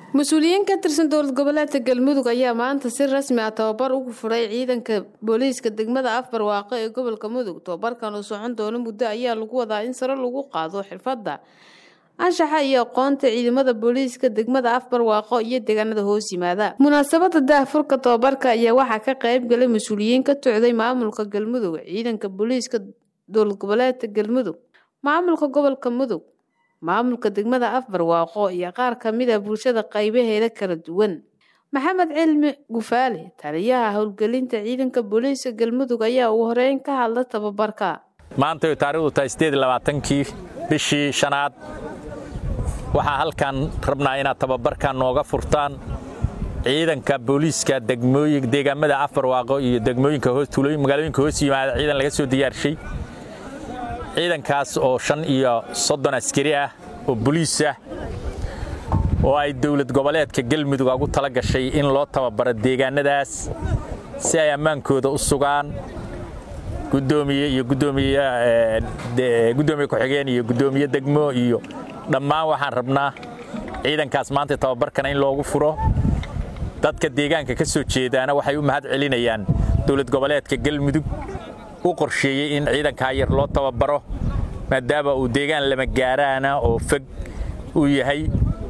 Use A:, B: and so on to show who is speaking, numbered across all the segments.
A: mas-uuliyiin ka tirsan dowlad goboleedka galmudug ayaa maanta si rasmi ah tababar ugu furay ciidanka booliiska degmada afbarwaaqo ee gobolka mudug tababarkan oo socon doono muddo ayaa lagu wadaa in sare lagu qaado xirfadda anshaxa iyo aqoonta ciidamada booliiska degmada afbarwaaqo iyo deegaanada hoos yimaada munaasabada daahfurka tababarka ayaa waxaa ka qayb galay mas-uuliyiin ka tocday maamulka galmudug ciidanka booliiska dowlad goboleedka galmudug maamulka gobolka mudug maamulka degmada afbarwaaqo iyo qaar kamid a bulshada qaybaheeda kala duwan maxamed cilmi gufaale taliyaha howlgelinta ciidanka booliiska galmudug ayaa ugu horeyn ka hadla tababarka
B: maanta taarikhdu tahay sideed labaatankii bishii shanaad waxaa halkan rabnaa inaad tababarkan nooga furtaan ciidanka booliiska deegaamada afbarwaaqo iyo degmooyinka magaalooyinka hoos yimaada ciidan laga soo diyaarshay ciidankaas oo shan iyo soddon askari ah oo boliis ah oo ay dowlad goboleedka galmudug ugu tala gashay in loo tababaro deegaanadaas si ay ammaankooda u sugaan gudoomiye iyo gudoomiye ku-xigeen iyo gudoomiye degmo iyo dhammaan waxaan rabnaa ciidankaas maanta tababarkana in loogu furo dadka deegaanka ka soo jeedaana waxay u mahad celinayaan dowlad goboleedka galmudug u qorsheeyey in ciidankaa yar loo tababaro maadaama uu deegaan lama gaaraana oo fog uu yahay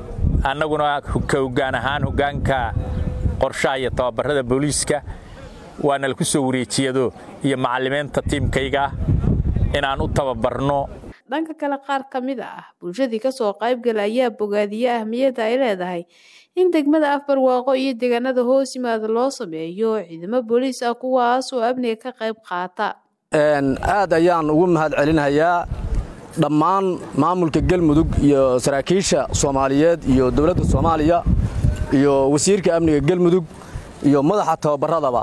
B: annaguna ka hoggaan ahaan hoggaanka qorshaha iyo tababarrada booliiska waana laku soo wareejiyado iyo macallimiinta tiimkayga inaan u tababarno
A: dhanka kale qaar ka mid ah bulshadii kasoo qaybgala ayaa bogaadiye ahmiyadda ay leedahay in degmada afbarwaaqo iyo deegaanada hoos yimaada loo sameeyo ciidamo booliis ah kuwaas oo amniga ka qayb qaata
C: aad ayaan ugu mahad celinayaa dhammaan maamulka galmudug iyo saraakiisha soomaaliyeed iyo dowladda soomaaliya iyo wasiirka amniga galmudug iyo madaxa tababaradaba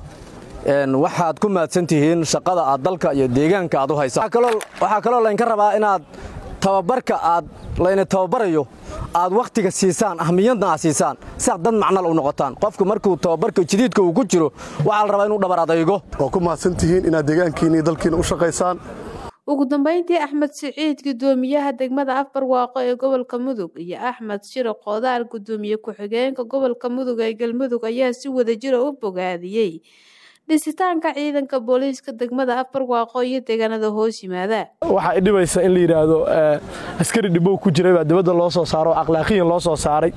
C: waxaad ku mahadsan tihiin shaqada aad dalka iyo deegaanka aad u haysa waxaa kaloo laynka rabaa inaad tababarka aad layna tababarayo aad wakhtiga siisaan ahmiyadna aad siisaan si aad dad macnal u noqotaan qofku markuu tababarka jadiidka uu ku jiro waxaa la rabaa inuu dhabar adaygo
D: waa ku mahadsan tihiin inaad deegaankiina iyo dalkiina u shaqaysaan
A: ugu dambayntii axmed siciid gudoomiyaha degmada afbarwaaqo ee gobolka mudug iyo axmed shiro qoodaar gudoomiye ku-xigeenka gobolka mudug ee galmudug ayaa si wadajira u bogaadiyey dhisitaanka ciidanka booliiska degmada afbarwaaqo iyo deegaanada hoos yimaada
E: waxaa idhibaysa in la yidhaahdo askari dhibow ku jiray baa dibadda loo soo saaro oo akhlaaqiyan loo soo saaray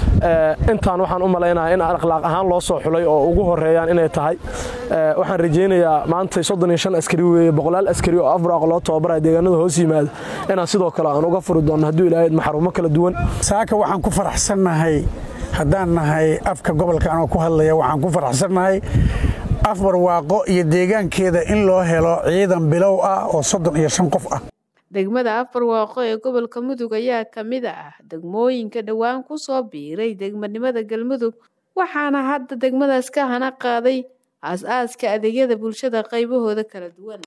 E: intaan waxaan u malaynayaa in akhlaaq ahaan loo soo xulay oo ugu horeeyaan inay tahay waxaan rajaynayaa maanta soddon iyo shan askari weeye boqolaal askari oo afbarwaaqo loo tababaraya deegaanada hoos yimaada inaan sidoo kale aan uga furi doonno hadduu ilaahayd maxarumo kala duwan
F: saaka waxaan ku faraxsannahay haddaan nahay afka gobolka anoo ku hadlaya waxaan ku faraxsannahay afbarwaaqo iyo deegaankeeda in loo helo ciidan bilow ah oo soddon iyo shan qof ah
A: degmada afbarwaaqo ee gobolka mudug ayaa ka mid ah degmooyinka dhowaan ku soo biiray degmanimada galmudug waxaana hadda degmadaas ka hana qaaday aas-aaska adeegyada bulshada qaybahooda kala duwan